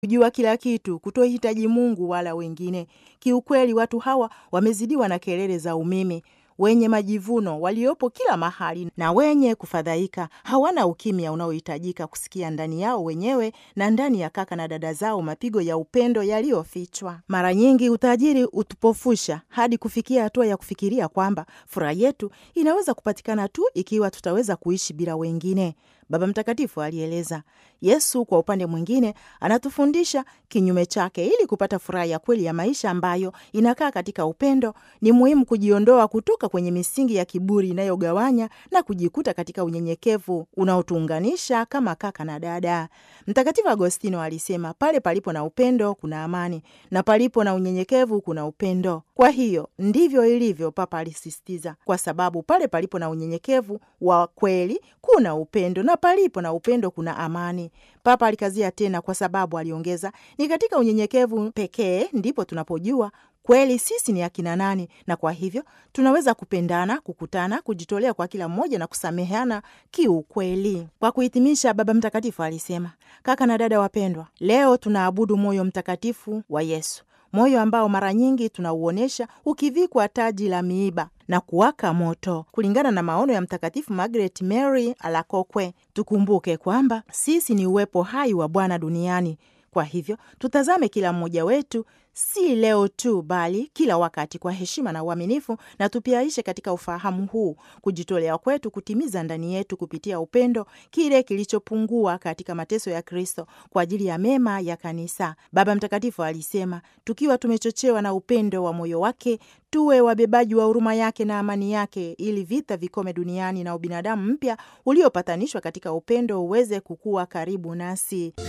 kujua kila kitu, kutohitaji Mungu wala wengine. Kiukweli, watu hawa wamezidiwa na kelele za umimi wenye majivuno waliopo kila mahali na wenye kufadhaika. Hawana ukimya unaohitajika kusikia ndani yao wenyewe na ndani ya kaka na dada zao mapigo ya upendo yaliyofichwa. Mara nyingi utajiri utupofusha hadi kufikia hatua ya kufikiria kwamba furaha yetu inaweza kupatikana tu ikiwa tutaweza kuishi bila wengine. Baba Mtakatifu alieleza. Yesu kwa upande mwingine anatufundisha kinyume chake. Ili kupata furaha ya kweli ya maisha ambayo inakaa katika upendo, ni muhimu kujiondoa kutoka kwenye misingi ya kiburi inayogawanya na kujikuta katika unyenyekevu unaotuunganisha kama kaka na dada. Mtakatifu Agostino alisema, pale palipo na upendo kuna amani, na palipo na unyenyekevu kuna upendo. Kwa hiyo ndivyo ilivyo, Papa alisisitiza, kwa sababu pale palipo na unyenyekevu wa kweli kuna upendo na palipo na upendo kuna amani. Papa alikazia tena, kwa sababu aliongeza, ni katika unyenyekevu pekee ndipo tunapojua kweli sisi ni akina nani, na kwa hivyo tunaweza kupendana, kukutana, kujitolea kwa kila mmoja na kusameheana kiukweli. Kwa kuhitimisha, Baba Mtakatifu alisema, kaka na dada wapendwa, leo tunaabudu moyo mtakatifu wa Yesu, moyo ambao mara nyingi tunauonyesha ukivikwa taji la miiba na kuwaka moto. Kulingana na maono ya Mtakatifu Margaret Mary Alacoque, tukumbuke kwamba sisi ni uwepo hai wa Bwana duniani. Kwa hivyo tutazame kila mmoja wetu, si leo tu, bali kila wakati, kwa heshima na uaminifu, na tupiaishe katika ufahamu huu kujitolea kwetu kutimiza ndani yetu kupitia upendo kile kilichopungua katika mateso ya Kristo kwa ajili ya mema ya Kanisa. Baba Mtakatifu alisema, tukiwa tumechochewa na upendo wa moyo wake tuwe wabebaji wa huruma yake na amani yake, ili vita vikome duniani na ubinadamu mpya uliopatanishwa katika upendo uweze kukua karibu nasi.